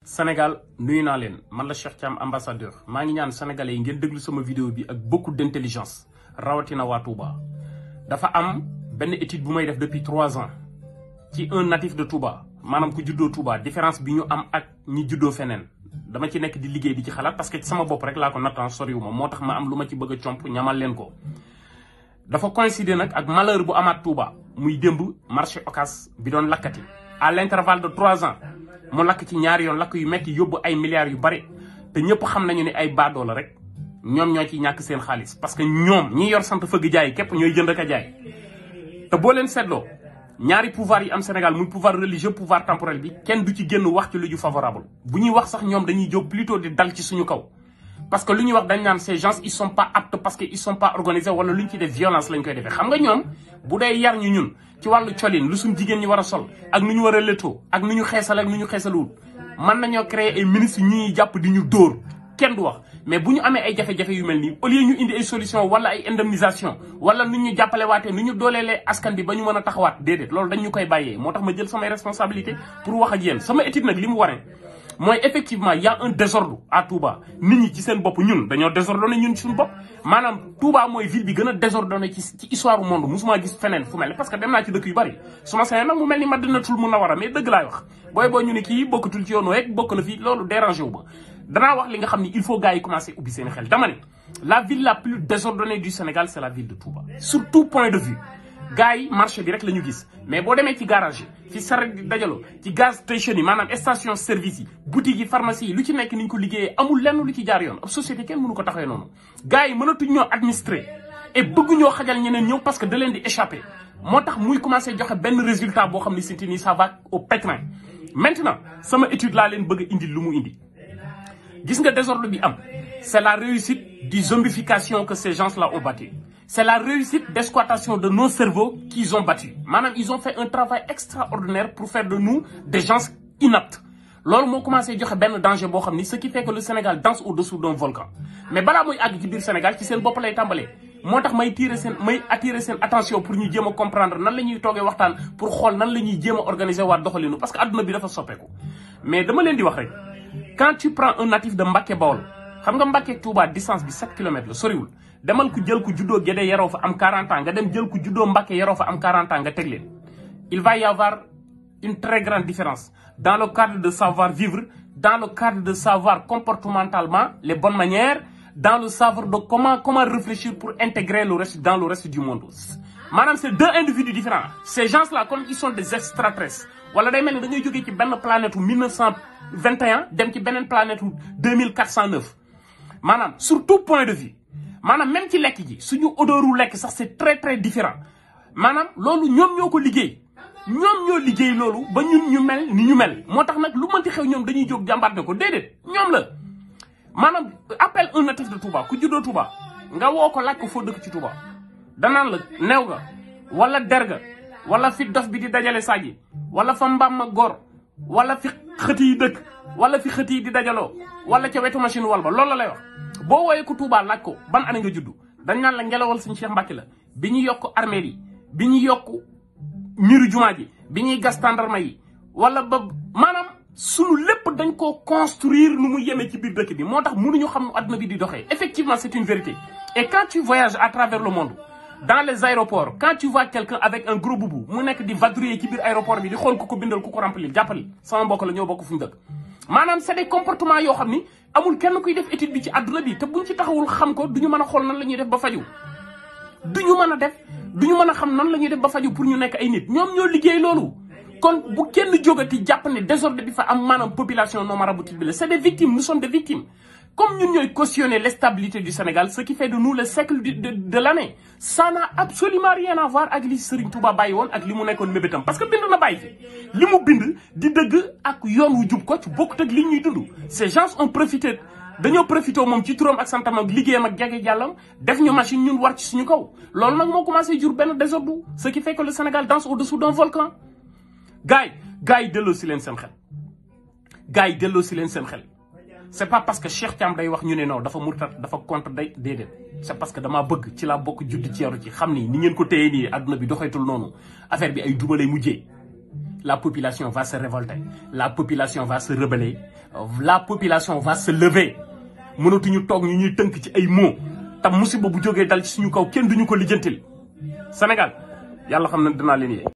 Sénégal nuyu naa leen man la Cheikh Thiam ambassadeur maa ngi ñaan sénégalais yi ngeen déglu sama vidéo bi ak beaucoup d'intelligence rawatina waa Touba. dafa am benn étude bu may def depuis trois ans ci un natif de Touba maanaam ku juddoo Touba différence bi ñu am ak ñi juddoo feneen dama ci nekk di liggéey di ci xalaat parce que ci sama bopp rek laa ko nattan soriwuma moo tax ma am lu ma ci bëgg a comp ñamal leen ko. dafa coïncider nag ak malheur bu amaat Touba muy démb marché Ocass bi doon lakkati à l'intervalle de trois ans. mu lakk ci ñaari yoon lakk yu metti yóbbu ay milliards yu bari te ñëpp xam nañu ne ay baadoo la rek ñoom ñoo ciy ñàkk seen xaalis parce que ñoom ñi yor sant fëgg jaay képp ñooy jënd ak a jaay. te boo leen seetloo ñaari pouvoir yi am Sénégal muy pouvoir religieux pouvoir temporel bi kenn du ci génn wax ci lu ju favorable bu ñuy wax sax ñoom dañuy jóg plutôt di dal ci suñu kaw. parce que lu ñuy wax dañ naan ces gens ils sont pas aptes parce que ils sont pas organisés wala lu ñu ci def violence lañ koy defee xam nga ñoom bu dee yar ñu ñun. ci wàllu colin lu suñ jigéen ñi war a sol ak nu ñu war a létoo ak nu ñu xeesal ak nu ñu xeesaluwul mën nañoo créer ay ministres ñu ñuy jàpp di ñu dóor kenn du wax mais bu ñu amee ay jafe-jafe yu mel nii au lieu ñu indi ay solution wala ay indemnisation wala nu ñu jàppale waatee nu ñu dooleelee askan bi ba ñu mën a taxawaat déedéet loolu dañ ñu koy bàyyee moo tax ma jël samay responsabilité pour wax ak yéen sama étude nag li mu waree mooy effectivement y a un désordre à Touba nit ñi ci seen bopp ñun dañoo désordonné ñun suñu bopp maanaam Touba mooy ville bi gën a désordonné ci ci histoire du monde musuma gis feneen fu mel parce que dem naa ci dëkk yu bari su ma sañoon nag mu mel ni Madinatul Munawwara mais dëgg laay wax booy boo ñu ne kii bokkatul ci yoon rek bokk na fii loolu dérangé wu ba danaa wax li nga xam ni il faut gars yi commencer ubbi seen xel dama ne la ville la plus désordonnée du Sénégal c'est la ville de Touba sur tout point de vue gars yi marché bi rek la ñu gis mais boo demee ci garage yi fi saret di dajaloo ci gaz station yi maanaam station service yi boutique yi pharmacie yi lu ci nekk ni ñu ko liggéeyee amul lenn lu ci jaar yoon ab société kenn mënu ko taxawee noonu gars yi mënatuñ ñoo administrer et bëgg ñoo xajal ñeneen ñëw parce que da leen di échapper moo tax muy commencer joxe benn résultat boo xam ne sinti nii ça va au pétrin maintenant sama étude laa leen bëgg a indi lu mu indi gis nga désordre bi am c'est la réussite du zombification que ces gens-là ont bâti c'est la réussite d'exploitation de nos cerveaux qu'ils ont battu maanaam ils ont fait un travail extraordinaire pour faire de nous des gens inaptes loolu moo commencé joxe benn danger boo xam ni ce qui fait que le Sénégal danse au-dessous d'un volcan mais balaa muy àgg ci biir Sénégal ci seen bopp lay tàmbalee moo tax may tirer seen may attirer seen attention pour ñu jéem a comprendre nan la ñuy toogee waxtaan pour xool nan la ñuy jéem a organiser waat doxalinu parce que adduna bi dafa soppeeku mais dama leen di wax rek quand tu prends un natif de Mbacké Bawol xam nga Mbacké Touba distance bi 7 kilomètres la soriwul demal ku jël ku juddoo Guédé yaroo fa am 40 ans nga dem jël ku juddoo Mbacké yaroo fa am 40 ans nga teg leen il va y avoir une très grande différence dans le cadre de savoir vivre dans le cadre de savoir comportementalement les bonnes manières dans le savoir de comment comment réfléchir pour intégrer le reste dans le reste du monde maanaam c'est deux individus différents ces gens-là comme ils sont des extraterrestres wala day mel ni da ngay jógee ci benn planète u 1921 dem ci beneen planète u 2409 maanaam sur tout point de vue maanaam même ci lekk ji suñu odoru lekk sax c'est très très différent maanaam loolu ñoom ñoo ko liggéey ñoom ñoo liggéey loolu ba ñun ñu mel ni ñu mel moo tax nag lu mënti xew ñoom dañuy jóg jàmbaat ne ko déedéet ñoom la maanaam appel un natif de Touba ku juddoo Touba nga woo ko laaj ko foo dëkk ci Touba danaan la new ga wala derga wala fi dof bi di dajale saji wala fa mbaam ma góor wala fi xët yi dëkk wala fi xët yi di dajaloo wala ca wetu machine wal ba loolu la lay wax boo wooyee ko Touba laaj ko ban année nga juddu dañ naan la ngelawal suñu Cheikh Mbacké la bi ñu yokk armée yi bi ñu yokk miru jumaa ji bi ñuy gas tàndarma yi wala ba maanaam sunu lépp dañ koo construire nu mu yemee ci biir dëkk bi moo tax mënuñu xam nu àdduna bi di doxee effectivement c'est une vérité et quand tu voyages à travers le monde dans les aéroports quand tu vois quelqu'un avec un gros boubou mu nekk di vadrouiller ci biir aéroport bi di xool ku ko bindal ku ko remplir jàppali sama mbokk la ñoo bokk fu ñu dëkk maanaam c'est des comportements yoo xam ni amul kenn kuy def étude bi ci àdduna bi te buñ ci taxawul xam ko duñu mën a xool nan la ñuy def ba faju duñu mën a def duñu mën a xam nan la ñuy def ba faju pour ñu nekk ay nit ñoom ñoo liggéey loolu kon bu kenn jógati jàpp ne désordre bi fa am maanaam population non maraboutique bi la c'est des victimes nous sommes des victimes comme ñun ñooy cautionner l'instabilité du Sénégal ce qui fait de nous le siècle de de, de l'année ça n'a absolument rien à voir ak li Serigne Touba bàyyi woon ak li mu nekkoon mébétam parce que bind na bàyyi fi li mu bind di dëgg ak yoon wu jub ko ci bokkut ak li ñuy dund ces gens ont profité dañoo profité moom ci turam ak santam ak liggéeyam ak jage jàllam def ñu machine ñun war ci suñu kaw loolu nag moo commencé jur benn désordre ce qui fait que le Sénégal danse au-dessous d'un volcan gars yi gars yi delloo si leen seen xel gars yi delloo si leen seen xel c'est pas parce que Cheikh Thiam day wax ñu ne non dafa murtat dafa contre day déedéet c'est parce que damaa bëgg ci laa bokk judd ci yaru ci xam ni ni ngeen ko téye nii adduna bi doxeetul noonu affaire bi ay dubalay mujjee la population va se révolter la population va se rebeller la population va se lever mënatuñu toog ñu ñuy tënk ci ay mots tam musiba bu jógee dal ci suñu kaw kenn duñu ko lijjantil Sénégal yàlla xam na dinaa leen yee